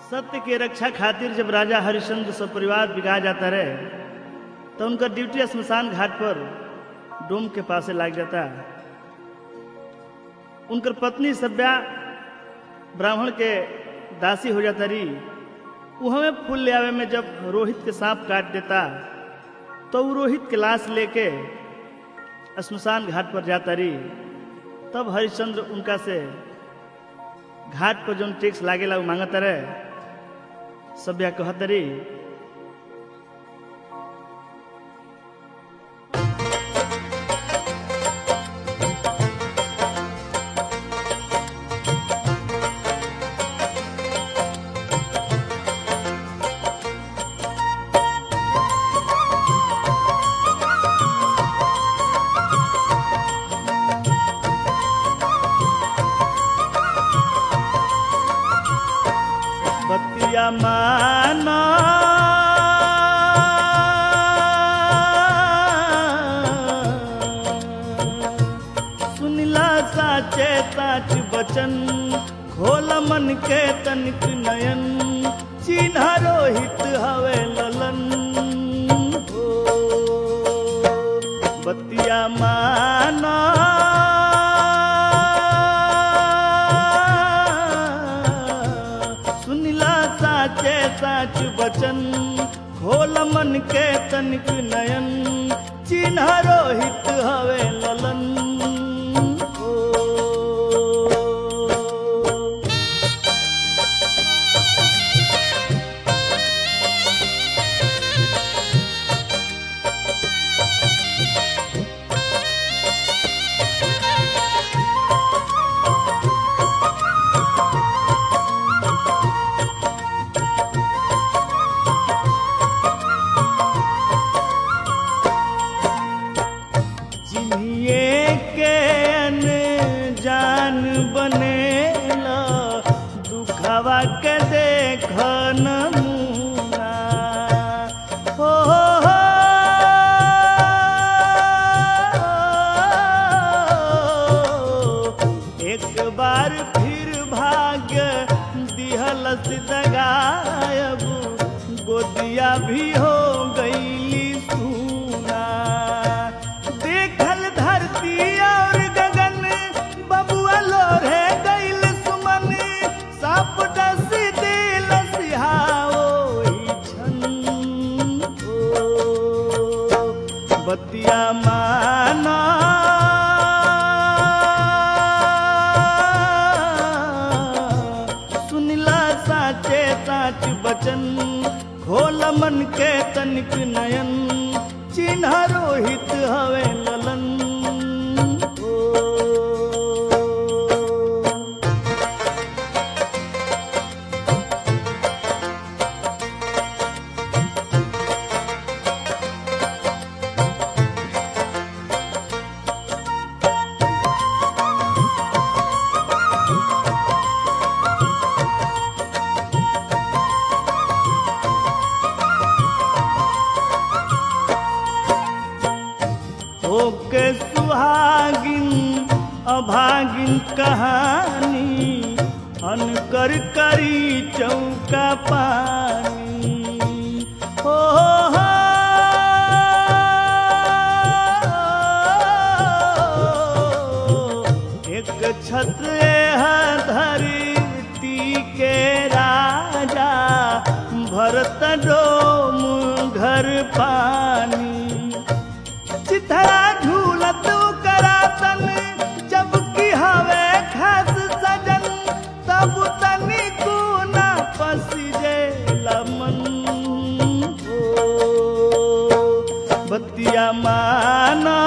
सत्य के रक्षा खातिर जब राजा हरिश्चंद्र सब परिवार बिगा जाता रहे तो उनका ड्यूटी स्मशान घाट पर डोम के पासे लाग जाता उनकर पत्नी सभ्या ब्राह्मण के दासी हो जाता रही वो हमें फूल ले आवे में जब रोहित के सांप काट देता तो वो रोहित के लाश लेके श्मशान घाट पर जाता रही तब हरिश्चंद्र उनका से घाट पर जो टैक्स लागेला वो मांगता रहे सभ्या कहत रही बतिया माना सुनिला साचे साच बचन खोल मन के तनिक नयन चिन्ह रोहित हवे ललन हो बतिया माना सुनिला साचे साच बचन खोल मन के तनिक नयन चिन्ह रोहित हवे ललन हो जिन्हिए के जान बनेला दुखवा के देख नमूना हो हो, हो। एक बार फिर भाग्य दिहलस दगायब गोदिया भी हो गईली सूना देखल धरती और गगन बबुआ लोरे गईल सुमन साप डस दिल सिहाओ छन हो बतिया माना सुनिला साचे साच बचन खोल मन के तनिक नयन चिन्ह रोहित हवे ललन हो होके सुहागिन अभागिन कहानी अनकर करी चौका पानी हो हो, हो। एक छत्र है धरती के राजा भरत डोम घर पानी चिथरा झूलत करातन जब की हवे खास सजन तब तनी ना पसिजे लमन हो बतिया माना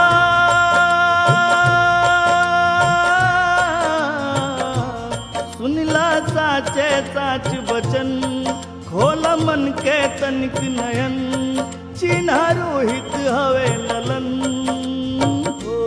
सुनिला साचे साच बचन खोल मन के तनिक नयन चिन्ह रोहित हवे ललन हो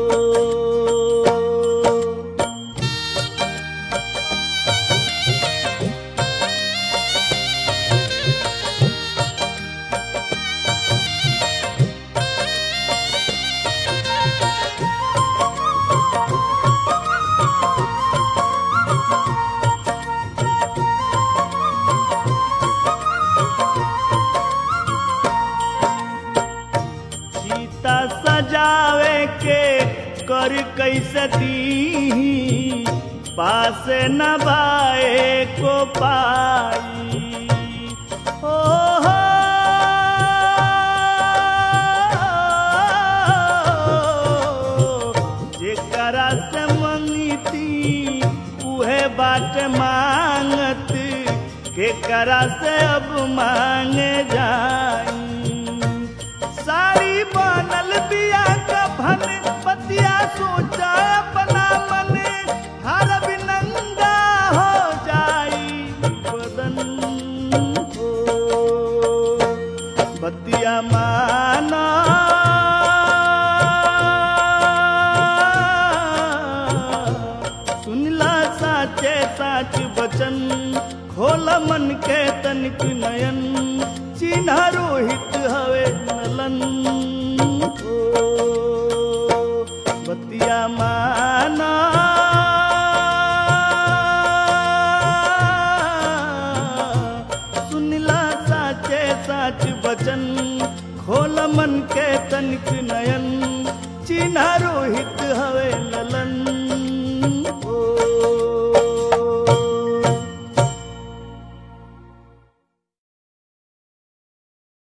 दी पास न बाए को पाई ओ हो जेकरा से मंगती उहे बाट मांगत केकरा से अब मांगे जाई साड़ी बनल बिया का भन पतिया सोचा अपना मन हर नंगा हो जाई बदन हो बतिया माना सुनला साचे साच बचन खोल मन के तनिक नयन चिन्ह रोहित हवे नलन